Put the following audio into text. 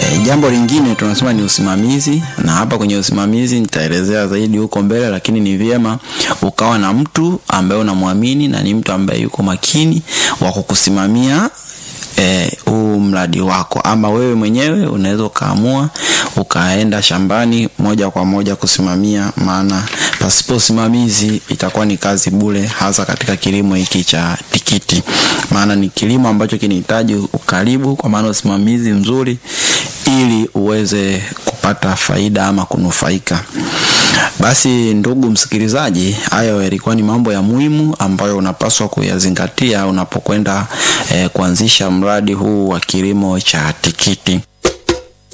E, jambo lingine tunasema ni usimamizi, na hapa kwenye usimamizi nitaelezea zaidi huko mbele, lakini ni vyema ukawa na mtu ambaye unamwamini na ni mtu ambaye yuko makini wa kukusimamia huu e, mradi wako, ama wewe mwenyewe unaweza ukaamua ukaenda shambani moja kwa moja kusimamia, maana pasipo usimamizi itakuwa ni kazi bure, hasa katika kilimo hiki cha tikiti, maana ni kilimo ambacho kinahitaji ukaribu, kwa maana usimamizi mzuri, ili uweze kupata faida ama kunufaika. Basi ndugu msikilizaji, hayo yalikuwa ni mambo ya muhimu ambayo unapaswa kuyazingatia unapokwenda eh, kuanzisha mradi huu wa kilimo cha tikiti.